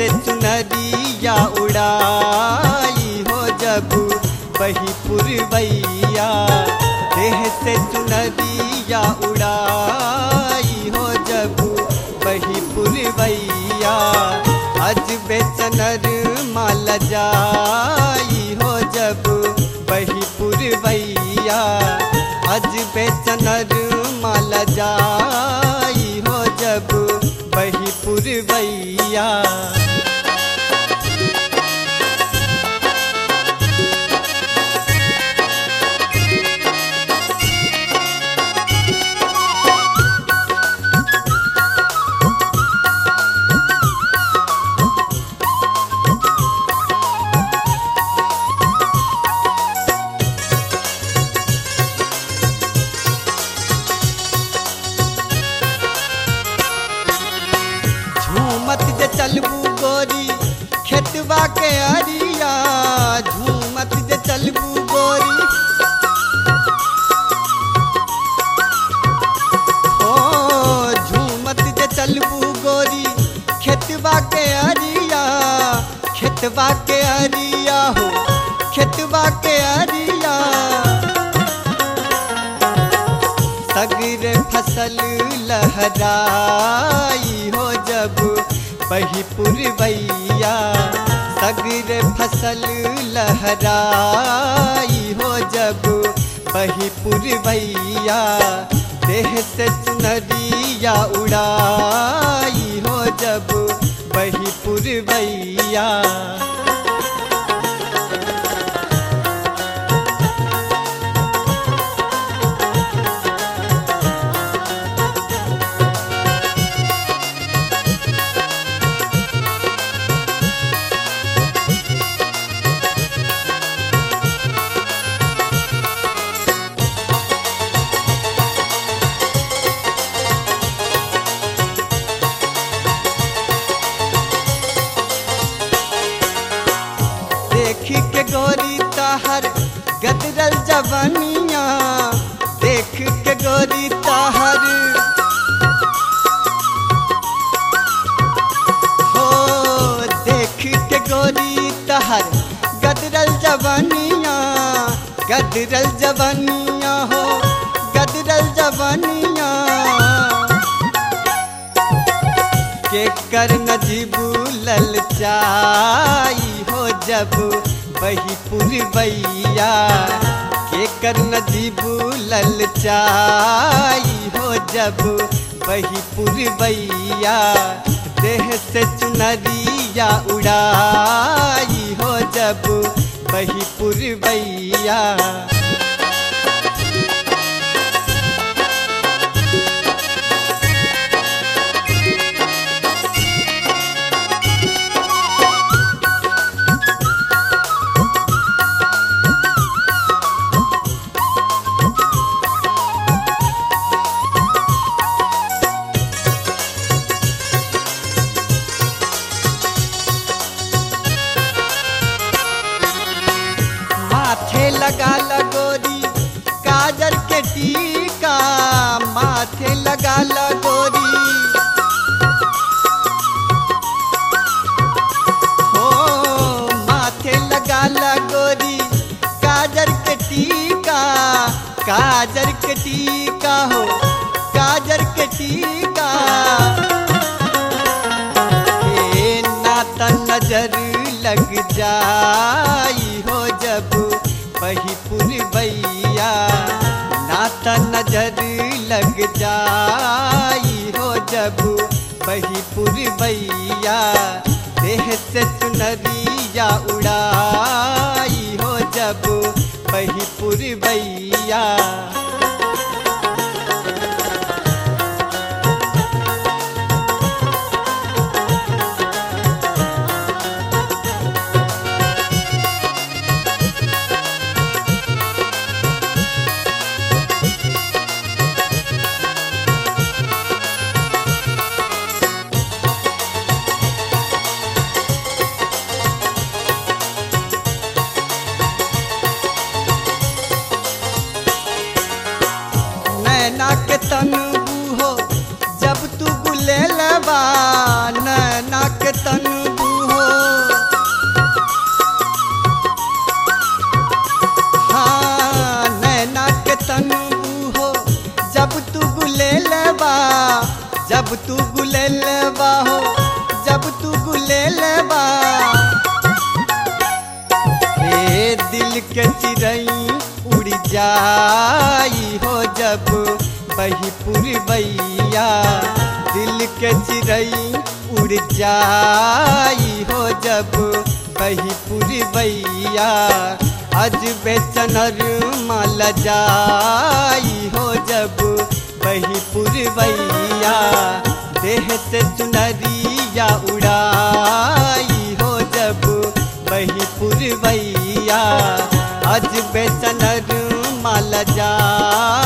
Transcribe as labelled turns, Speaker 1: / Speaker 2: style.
Speaker 1: से चुनरिया उड़ाई हो जब बही पुरवैया देह से चुनरिया उड़ाई हो जब बही पुरवैया अज बेचनर माल जाई हो जब बही पुरवैया अज बेचनर माल जाई हो जब बही पुरवैया झूमत जे चलबू गोरी खेतवा के अरिया झूमत जे चलबू गोरी ओ झूमत जे चलबू गोरी खेतवा के अरिया खेतवा के अरिया हो खेतवा के अरिया सगर फसल लहराई हो जब बही पुरवैया सगर फसल लहराई हो जब बही पुरवैया देह से चुनरिया उड़ाई हो जब बही पुरवैया देखी के गोरी ताहर गदरल जवनिया देख के गोरी ताहर हो देख के गोरी ताहर गदरल जवनिया गदरल जवनिया हो गदरल जवनिया के कर नजीबू ललचाई हो जब बही पुरवैया के कर नजीबू ललचाई हो जब बही पुरवैया देह से चुनरिया उड़ाई हो जब बही पुरवैया माथे लगा लगोरी काजल के टीका माथे लगा लगोरी हो माथे लगा लगोरी काजल के टीका काजल के टीका हो काजल के टीका हे नाता नजर लग जाई हो जब बही पुरवैया नाता नजर लग जाई हो जब बही पुरवैया देह से चुनरिया उड़ाई हो जब बही पुरवैया जाई हो जब बही पुरवैया दिल के चिड़ई उड़ जाई हो जब बही पुरवैया अज बेचनर माल जाई हो जब बही पुरवैया देह से चुनरिया उड़ाई हो जब बही पुरवैया अज बेचनर माल जा